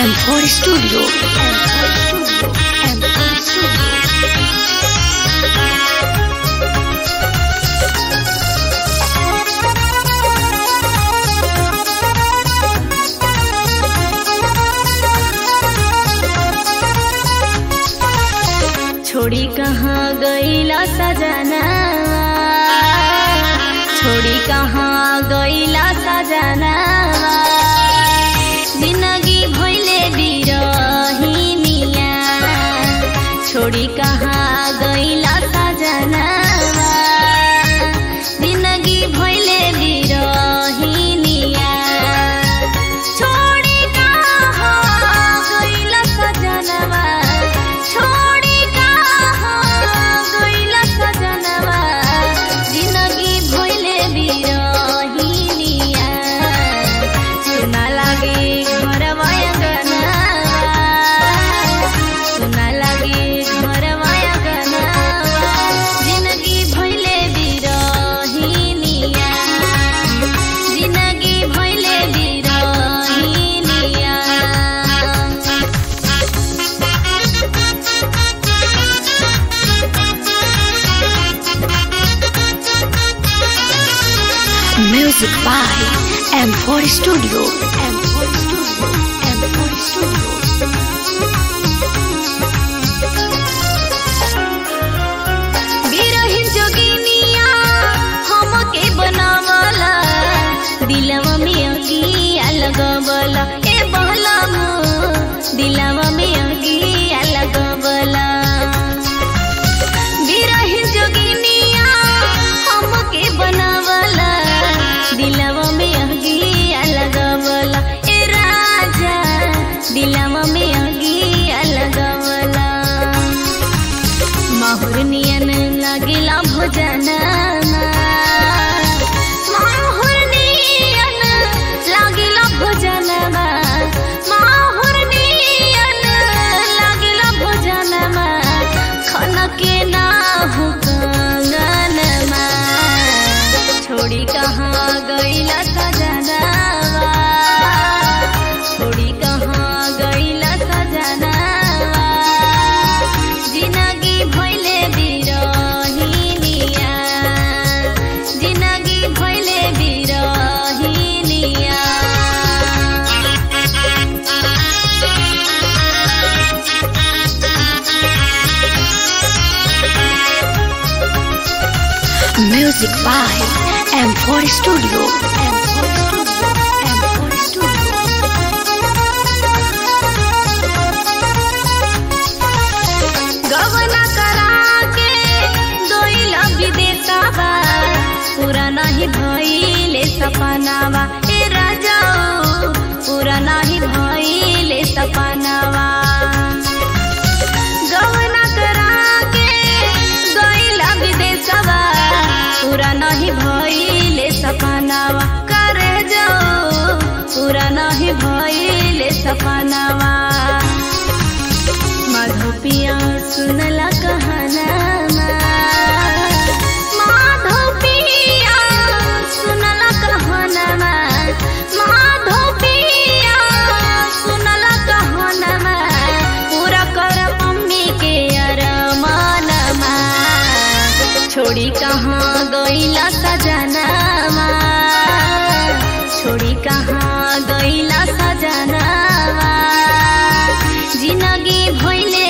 M4 Studio. M4 Studio. M4 Studio. छोड़ी कहाँ गईला सजना छोड़ी कहाँ गईला सजना जिंदगी भइले बिरहिनिया छोड़ी कहाँ गईला सजना जिंदगी भइले बिरहिनिया छोड़ी कहाँ गईला सजनवा छोड़ी कहाँ गईला सजनवा जिंदगी भइले बिरहिनिया सुना लागे घरवा अंगना सुना लागे घरवा अंगना जिंदगी भइले बिरहिनिया जिंदगी भइले बिरहिनिया Music by M4 Studio. M4 Studio. M4 Studio. बिरहिन जोगिनिया हमके बनावला दिलवा में अगिया लगवला ए बहलम दिलवा में अगिया लगवला बिरहिन जोगिनिया हमके बनावला दिलवा में अगिया लगवला ए राजा दिलवा में अगिया लगवला माहुर नियन लागिला भोजना माहुर नियन लागिला भोजनमा माहुर नियन लागिला भोजनमा खनके ना हो कंगनमा छोड़ी कहाँ गईला सजनावा छोड़ी कहाँ गईला सजनावा जिंदगी भइले बिरहिनिया जिंदगी भइले बिरहिनिया Music by M4 Studio. M4 Studio. M4 Studio. गवना करा के दोइला विदेशवा पूरा नहीं भइले सपनावा ए राजा पूरा नहीं भइले सपनावा गवना करा के दोइला विदेशवा पूरा नहीं भइले सपनावा करे जाओ पूरा नहीं भइले सपनावा माधोपिया सुनला कहनामा माधोपिया सुनला कहनामा माधोपिया सुनला कहनामा पूरा कर मम्मी के अरमानमा छोड़ी कहाँ गईला सजनामा छोड़ी कहाँ गईला सजनामा जिंदगी भइले